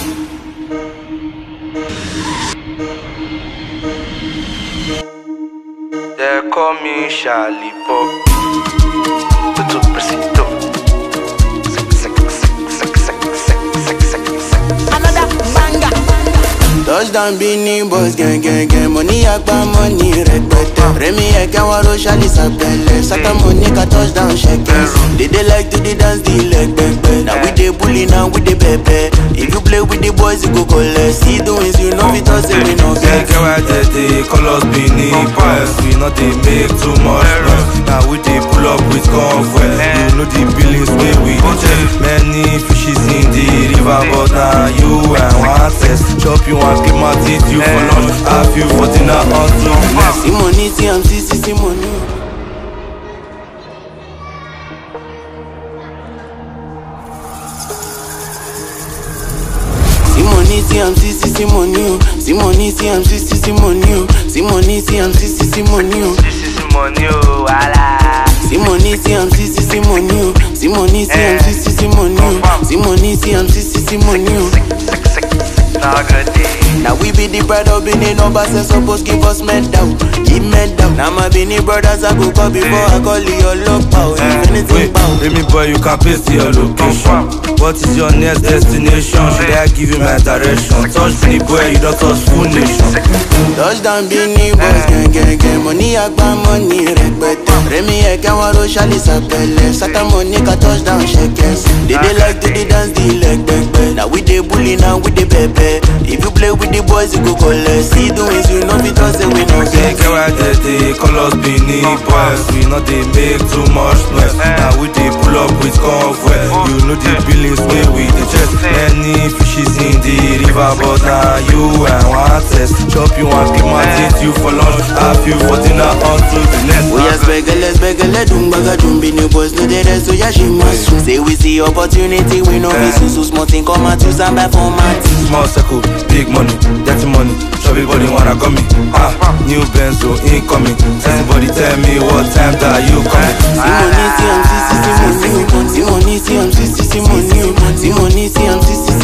They call me Charlie Pop. Tutu Presito. Another banger. Touchdown Beanie Boys gang gang gang Money agba money rẹpẹtẹ Rẹmi ẹ̀kẹ́ wọn ro ṣálí sàpẹlẹ Sátọ́mù ní ká touchdown ṣẹkẹ They dey like to dey dance the leg pẹpẹ Na we dey bully na we dey pẹpẹ If you play with the boys you go collect See the wins you no fit talk say we no Get get get why they dey call us Benin Boys. We not dey make too much noise. Now we dey pull up with convoy. You know the billings wey we dey check. Many fishes in the river, but now you and one test. Chop you and keep my teeth you for lunch. Have you for dinner until next. See money see am see see see money o. See money see am see see see money o. See money see am see see see money o. See money see am see see see money o. This is money, oh, wala. See money, see I'm see see see money, oh. See money, see I'm see see see money, oh. See money, see I'm see see see money, oh. Sick, sick, sick. Now good day. Now we be the pride of Benin numbers and supposed give us medal, give medal. Now my Benin brothers I go call before I call your love power. If anything Wait, bow. let me boy, you can paste your location. What is your next destination? Should I give you my direction? Touch me, boy, you don't touch full nation. Touchdown Benin boys, gang gang gang. Money agba money rẹpẹtẹ. Rẹmi ẹ̀kẹ́ wọn ro ṣálí sàpẹlẹ. Sátọ́mù ní ká touchdown ṣẹkẹs. They dey like to dey dance the leg pẹpẹ. Now we dey bully now we dey pẹpẹ. If you play with the boys you go collect. See the wins you no fit talk say we no They get. get why they dey call us Benin boys. We not dey make too much noise. Now we dey pull up with convoy. You know the billings wey we dey check. Many fishes in the river, but now you and one test. Chop you and keep my teeth you for lunch. Have you for dinner until the next. Oya spẹgẹlẹ spẹgẹlẹ dùn gbàgà dùn bí new boys no dey rest oya ṣe máa sùn. Say we see opportunity we no fit sùn so small thing come out use am buy format. Small circle, big money, dirty money. Everybody wanna come me. Ah, new Benzo incoming. Everybody tell me what time that you coming. Sí money sí am sí sí sí money o. Sí money sí am sí sí sí money o. Sí money sí am sí sí